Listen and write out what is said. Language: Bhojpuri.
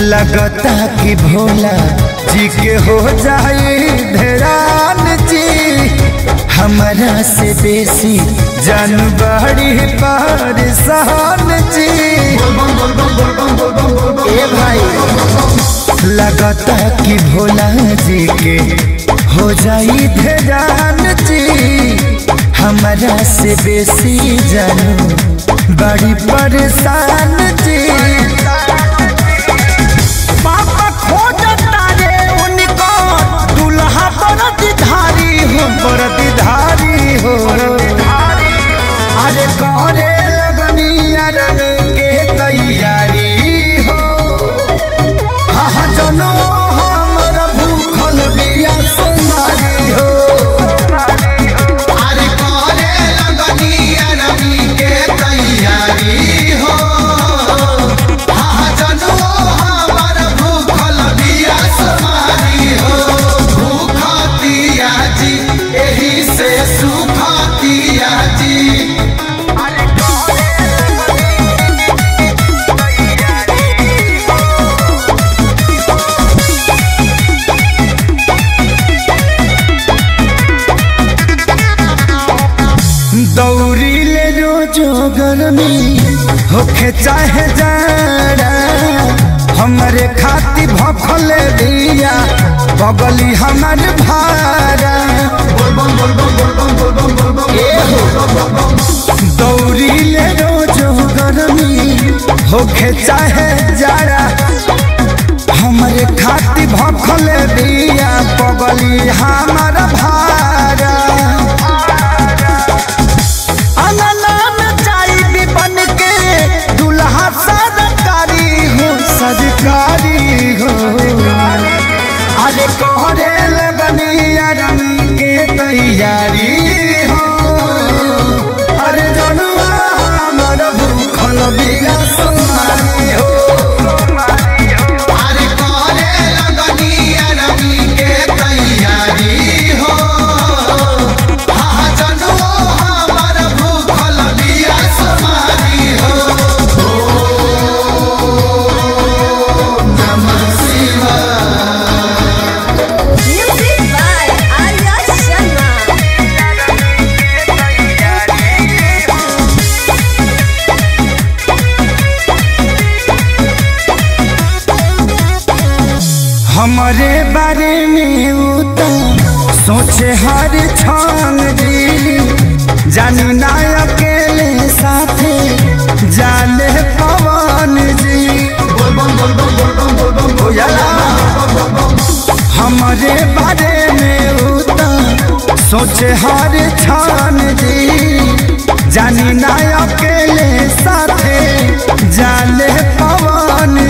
लगता कि भोला जी के हो जाए धरान जी हमारा से बेसी जानबाड़ी परेशान जी ए भाई लगता कि भोला जी के हो जाई धरान जी हमारा से बेसी जानू बड़ी परेशान जी पापा खोजता रे उनको दुल्हा बरदधारी हो बरदधारी हो अरे करे लगनी अरन के तैयारी हो हाँ जनो हमर भूखल बिया सुनारी हो अरे करे लगनी अरबी के तैयारी हो हाँ जनो हमर भूखल बिया समारी हो भूखतिया जी एही से सुखतिया जी दौरी ले रोजो गर्मी होखे चाहे जाड़ा हमरे खाती भखल दिया बगली हमर भारा दौरी ले रोजो गर्मी होखे चाहे जाड़ा हमरे खाती भखल दिया बगली हमर भारा अनलान चाई भी बन के दुल्हा सरकारी हो सरकारी हो अरे कोहरे लगनी रंग के तैयारी हो अरे जनुआ हमर भूखल बिया सुनारी हो अरे करे लगनी अरबी के तैयारी हो हाँ जनो हमर भूखल बिया समारी हो नमः शिवाय Music by Arya Sharma. हमारे बारे में उ तो सोचे हर क्षण जी जानी ना अकेले साथे जाले पवन जी बुझला? हमारे बारे में उ तो सोचे हर क्षण जी जानी ना अकेले साथे जाले पवन